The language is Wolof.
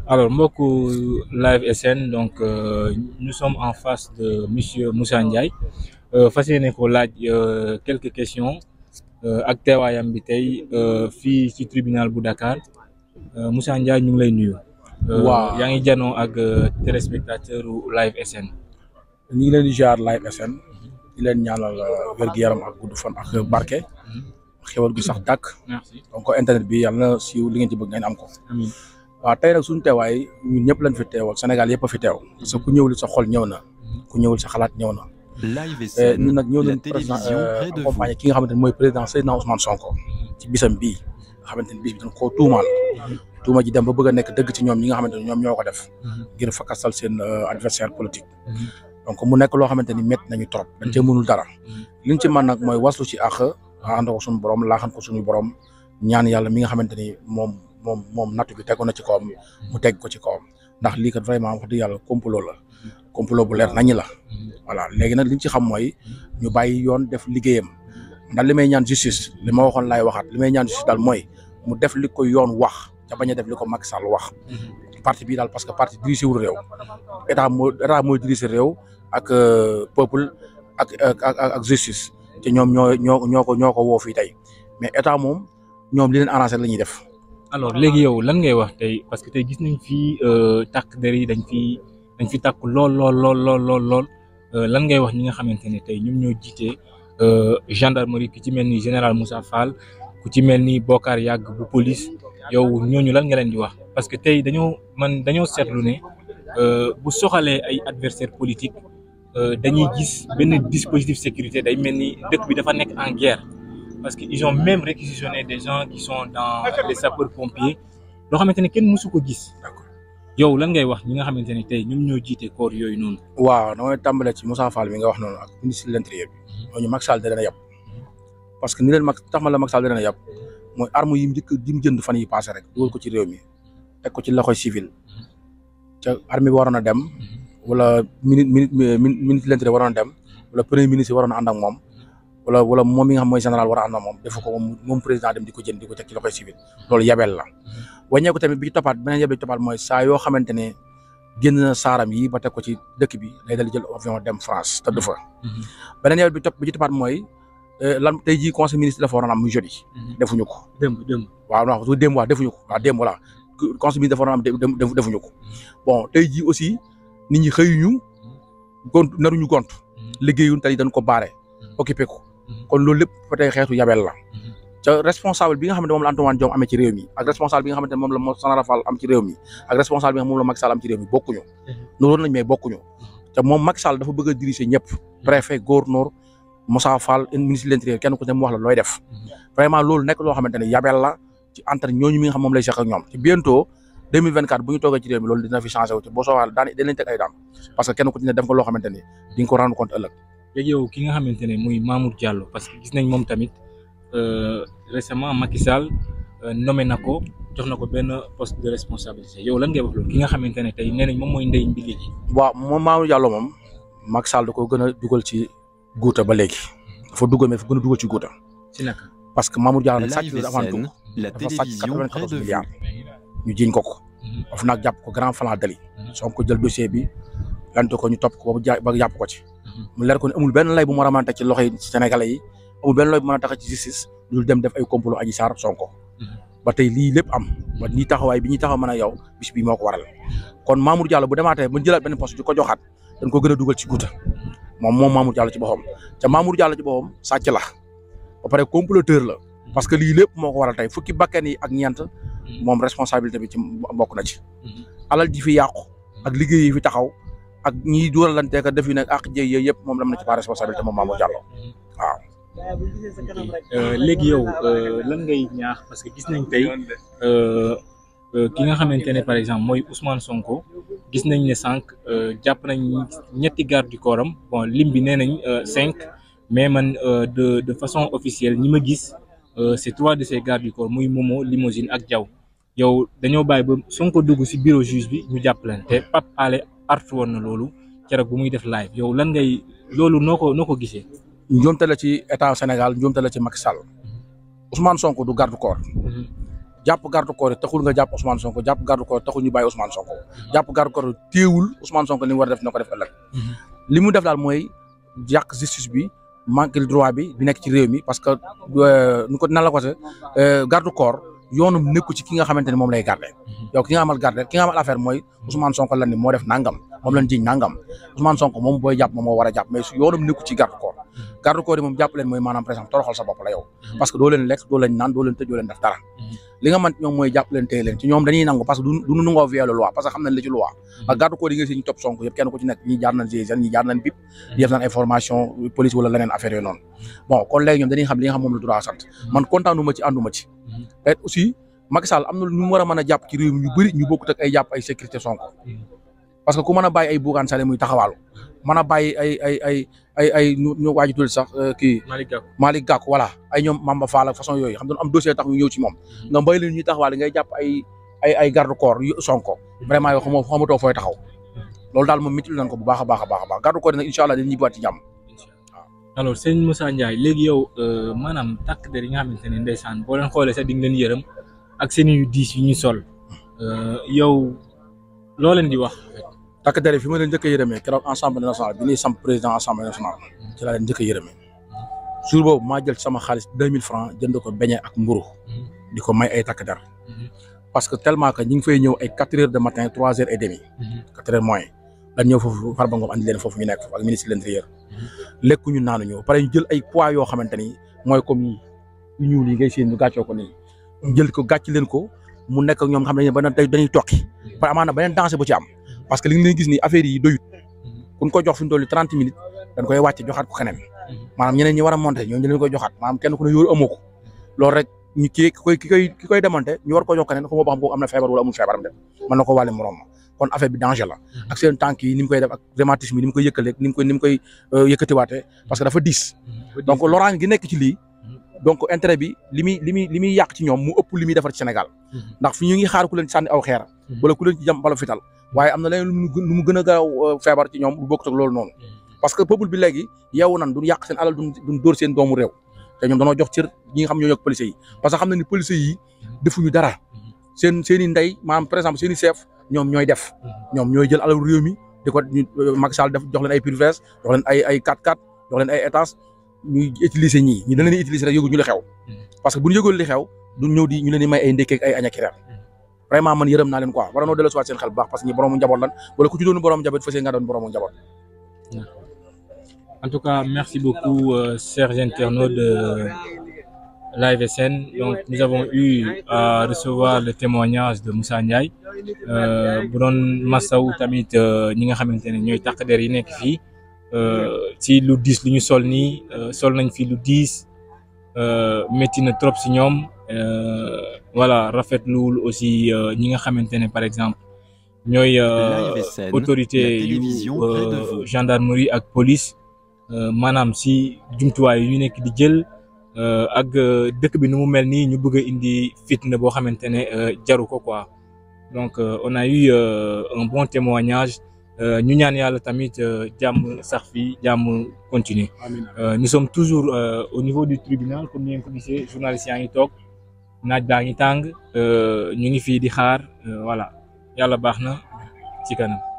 Alors, Mboku Live SN, donc euh, nous sommes en face de Monsieur Moussa Ndiaye. Euh, fas yéene ko laaj euh, quelques questions euh, ak teewaayam bi tey euh, fii ci tribunal bu Dakar Euh, Moussa Ndiaye ñu ngi lay nuyu. Euh, Waaw. yaa ngi janoo ak euh, téléspectateur u Live SN. ñu ngi leen di jaar Live SN di leen ñaanal wér-gu-yaram ak gudd fan ak barke xewal gi sax dàkk Merci. donc internet bi yàlla na siiw li ngeen ci bëgg ngeen am ko Amiin. waaw tey nag suñu teewaay ñun ñëpp lañ fi teewal Sénégal yëpp a fi teew parce que ku ñëwul sa xol ñëw na ku ñëwul sa xalaat ñëw na Live Eh, SN, ñun nag ñëw la nañ président télévision près de vous. accompagné ki nga xamante ne mooy président Seydina Ousmane Sonko ci bisam bii nga xamante ne bis bi dañ koo tuumaal tuuma ji dem ba bëgg a nekk dëgg ci ñoom ñi nga xamante ne ñoom ñoo ko def ngir fakastal seen euh, adversaire politique donc mu nekk loo xamante ni métti nañu trop dañ cee mënul dara liñ ci mën nag mooy waslu ci àq ànd ko suñu borom laaxan ko suñu borom ñaan yàlla mi nga xamante ni moom moom moom nattu bi tegu na ci kawam mu teg ko ci kawam ndax lii kat vraiment wax dëgg yàlla complot la complot bu leer nañu la voilà léegi nag liñ ci xam mooy ñu bàyyi yoon def liggéeyam ndax li may ñaan justice li ma waxoon laay waxaat li may ñaan justice daal mooy mu def li ko yoon wax ca bañ a def li ko Macky Sall wax parti bii daal parce que parti dirigé wul réew état moo état mooy dirigé réew ak euh, peuple ak ak ak ak justice te ñoom ñoo ñoo ñoo ko ñoo ko woo fii tey mais état moom ñoom li leen arrangé la ñuy def. alors léegi yow lan ngay wax tey parce que tey gis nañ fii takk der yi dañ fi dañ fi takk lool lool lool lool lool lool Euh, lan ngay wax ñi nga xamante ne tey ñoom ñoo jiite euh, gendarmerie ku ci mel ni général Moussa Fall ku ci mel ni Bokar Yàgg bu police yow ñooñu lan nga leen di wax parce que tey dañoo man dañoo seetlu ne euh, bu soxalee ay adversaire politique euh, dañuy gis benn dispositif sécurité day mel ni dëkk bi dafa nekk en guerre parce que ils ont même réquisitionné des gens qui sont dans les sapeurs pompiers loo xamante ne kenn mësu ko gis yow lan ngay wax ñi nga xamante ne tey ñoom ñoo jiite corps yooyu noonu. waaw damay tàmbalee ci Moussa Fall mi nga wax noonu ak ministre de l'intérieur bi ñooñu Macky Sall da leen a yab parce que ni leen mag tax ma la Macky Sall da leen a yab mooy arme yi mu njëkk yi mu jënd fan yi passé rek dugal ko ci réew mi teg ko ci loxoy civil ca armée bi waroon a dem wala mini mini ministre de l'intérieur waroon a dem wala premier ministre waroon a ànd ak moom wala wala moom mi nga xam mooy général war a ànd ak moom defu ko moom moom président dem di ko jënd di ko teg ci loxoy civil loolu yabel la wàññeeku tamit bi ci toppaat beneen yabel bi ci toppaat mooy saa yoo xamante ne génn na saaram yi ba teg ko ci dëkk bi day dal di jël avion dem France tëdd fa beneen yabel bi topp bi ci toppaat mooy lan tey jii conseil ministre dafa waroon am muy jeudi defuñu ko démb démb. waaw non su démb wax defuñu ko waaw démb voilà conseil ministre dafa waroon am def def defuñu ko bon tey jii aussi nit ñi xëyuñu gont naruñu gont liggéeyuñ tey dañ ko baare occupé ko kon loolu lépp ba tey xeetu yabel la ca responsable bi nga xamante moom la Antoine Diome amee ci réew mi ak responsable bi nga xamante ne moom la Mo Sanara Fall am ci réew mi ak responsable bi nga xam moom la Macky Sall am ci réew mi bokkuñu loolu lañ mais bokkuñu te moom Macky Sall dafa bëgg a diriger ñëpp préfet gouverneur Moussa Fall ministre de l'intérieur kenn ku ne mu wax la looy def vraiment loolu nekk loo xamante ne yabel la ci entre ñooñu mi nga xam moom lay seq ak ñoom ci bientôt 2024 bu ñu toogee ci réew mi loolu dina fi changé wu ci boo soobee daan dañ leen teg ay daan parce que kenn ku ci ne def nga loo xamante ni di nga ko rendre compte ëllëg léegi yow ki nga xamante ne muy Mamour Diallo parce que gis nañ moom tamit euh, récemment Macky Sall euh, nommé na ko jox na ko benn poste de responsabilité yow lan ngay wax loolu ki nga xamante ne tey nee nañ moom mooy ndey mbili ji. waaw moom Mamour Diallo moom Macky Sall da ko gën a dugal ci guuta ba léegi dafa dugal mais dafa gën a dugal ci guuta ci naka. parce que Mamour Diallo nag sàcc Live la avant tout SN, la dafa sàcc télévision près 94 de vous. milliards ñu jiiñ ko ko of nag jàpp ko grand flan dali soo ko jël dossier bi lante ko ñu topp ko ba ja- ba jàpp ko ci mu leer ko ne amul benn lay bu mu war a mën a teg ci loxo yi Sénégalais yi amul benn lay bu mën a tax ci justice lu dem def ay complot Adji Sarr Sonko ba tey lii lépp am ba nii taxawaay bi ñuy taxaw mën a yow bis bi moo ko waral kon Mamour Diallo bu demaatee ba jëlaat benn poste di ko joxaat dañ ko gën a dugal ci guuta moom moom Mamour Diallo ci boppam te Mamour Diallo ci boppam sàcc la ba pare comploteur la parce que lii lépp moo ko waral tey fukki bakkan yi ak ñeent moom responsabilité bi ci bokk na ci alal ji fi yàqu ak liggéey yi fi taxaw ak ñiy dóoralante ka def yi nag ak jëy yooyu yëpp moom am na ci pas responsabilité moom Mamour Diallo waaw Euh, léegi yow euh, lan ngay ñaax parce que gis nañ tey euh, euh, ki nga xamante ne par exemple mooy Ousmane Sonko gis nañ ne sànq euh, jàpp nañ ñetti garde du corps am bon lim bi nee nañ euh, cinq mais man euh, de de façon officielle ñi ma gis euh, c'est trois de ces gardes du corps muy Momo Limousine ak Diaw yow dañoo bàyyi ba Sonko dugg ci bureau juge bi ñu jàpp leen te Pape Alé artu woon na loolu keroog bu muy def live yow lan ngay loolu noo ko noo ko gisee. njuumte la ci état Sénégal njuumte la ci Macky Sall Ousmane Sonko du garde corps jàpp garde corps yi taxul nga jàpp Ousmane Sonko jàpp garde corps yi taxul ñu bàyyi Ousmane Sonko jàpp garde corps yi téewul Ousmane Sonko li mu war a def na ko def ëllëg li mu def daal mooy yàq justice bi manque droit bi bi nekk ci réew mi parce que nu ko nan la ko se garde corps yoonum nekku ci ki nga xamante ni moom lay garder yow ki nga amal garder ki nga amal affaire mooy Ousmane Sonko lan ni moo def nangam moom lañ jiñ nangam Ousmane Sonko moom booy jàpp moom moo war a jàpp mais su yoonum nekku ci garde corps garde corps yi moom jàpp leen mooy maanaam par exemple toroxal sa bopp la yow parce que doo leen lekk doo leen naan doo leen tëj doo leen def dara li nga mën ñoom mooy jàpp leen téye leen ci ñoom dañuy nangu parce que du duñu nangoo violer loi parce que xam nañ li ci loi ak garde corps yi nga si ñu topp Sonko yëpp kenn ku ci nekk ñi jaar nañ GIGN ñi jaar nañ BIP di def nañ information police wala leneen affaire yooyu noonu bon kon léegi ñoom dañuy xam li nga xam moom la droit sant man kontaanuma ci ànduma ci et aussi Macky Sall am na ñu mu war a mën a jàpp ci réew mi ñu bëri ñu bokkut ak ay jàpp ay sécurité Sonko parce que ku mën a bàyyi ay Bougane Sall muy taxawaalu mën a bàyyi ay ay ay ay ay ñu ñu waaju tudd sax kii Malick Gakou Malick Gakou voilà ay ñoom Mamba Fall ak façon yooyu xam doon am dossier tax ñu ñëw ci moom nga mbay leen ñuy taxawaale ngay jàpp ay ay ay garde corps yu Sonko vraiment yoo xamoo xamatoo fooy taxaw loolu daal moom métti nañ ko bu baax a baax a baax a baax garde corps yi nag incha allah dañuy ñibbiwaat ci jàmm alors sëñ Moussa Ndiaye léegi yow maanaam takk der yi nga xamante ne ndeysaan boo leen xoolee sax di nga leen yërëm ak seen yu diis yu ñu sol yow loo leen di wax. takk der yi fi ma leen njëkk a yërëmee keroog assemblée nationale bi ñuy samp président assemblée nationale ci laa leen njëkk a yërëmee jour boobu maa jël sama xaalis deux mille francs jënd ko beñe ak mburu di ko may ay takk der parce que tellement que ñi ngi fay ñëw ay quatre heures de matin trois heures et demi quatre heures moins dañ ñëw foofu Farba Ngom andi leen foofu ñu nekk ak ministre de l'intérieur lekkuñu naanuñu ba pare ñu jël ay poids yoo xamante ni mooy comme yi yu ñuul yi ngay seen ñu gàccoo ko nii jël ko gàcc leen ko mu nekk ak ñoom xam ne ba dañuy tokki par amaana beneen danger bu ci am parce que li nga leen gis ni affaire yi doyut kuñ ko jox fi mu toll trente minutes dañ koy wàcce joxaat ko keneen maanaam ñeneen ñi war a monter ñoom ñu leen koy joxaat maanaam kenn ku ne yóoru amoo ko loolu rek ñu kii ki koy ki koy ki koy démonter ñu war ko jox keneen xamoo ba xam ko am na feebar wala amul feebaram de mën na ko wàlle moroom ma kon affaire bi danger la ak seen tànk yi ni mu koy def ak rhumatisme yi ni mu koy yëkkaleeg ni mu koy ni mu koy yëkkatiwaatee parce que dafa diis donc loraange gi nekk ci lii donc intérêt bi li muy li muy li muy yàq ci ñoom mu ëpp li muy defar ci Sénégal ndax fi ñu ngi xaar ku leen sànni aw xeer wala ku leen ci jam bala fital waaye am na leneen lu mu gën a gaaw feebar ci ñoom lu bokkut ak loolu noonu parce que peuple bi léegi yeewu nan duñ yàq seen alal duñ duñ dóor seen doomu réew te ñoom dañoo jox cër ñi nga xam ñoo yokk policiers yi parce que xam na ni policiers yi defuñu dara seen seen i ndey maanaam par exemple seen i chef ñoom ñooy def ñoom ñooy jël alal réew mi di ko Macky Sall def jox leen ay privilèges jox leen ay ay 4x4 jox leen ay étages ñuy utiliser ñii ñu dañ leen di utiliser rek yëgu ñu li xew parce que bu ñu yëgul li xew duñ ñëw di ñu leen di may ay ndékkeeg ay añ ak reer vraiment man yërëm naa leen quoi war noo dellu siwaat seen xel bu baax parce que ñi boroomu njaboot lan wala ku ci doon boroomu njaboot fas nga doon boroomu njaboot en tout cas merci beaucoup euh, chers internautes de l'AFSN donc nous avons eu à recevoir le témoignage de Moussa Ndiaye bu doon masaw tamit ñi nga xamante ne ñooy takk der yi nekk fii ci lu diis lu ñu sol nii sol nañ fi lu diis métti na trop si ñoom voilà rafetluwul aussi ñi nga xamante ne par exemple ñooy autorité yu gendarmerie ak police maanaam si jumtuwaay yu ñu nekk di jël ak dëkk bi nu mu mel nii ñu bëgg a indi fitna boo xamante ne jaru ko quoi donc on a eu un bon témoignage ñu ñaan yàlla tamit jàmm sax fi jàmm continuer nous sommes toujours au niveau du tribunal comme ni ngeen ko gisee journalistes yaa ngi toog naaj baa ngi tàng ñu ngi fii di xaar voilà yàlla baax na ci kanam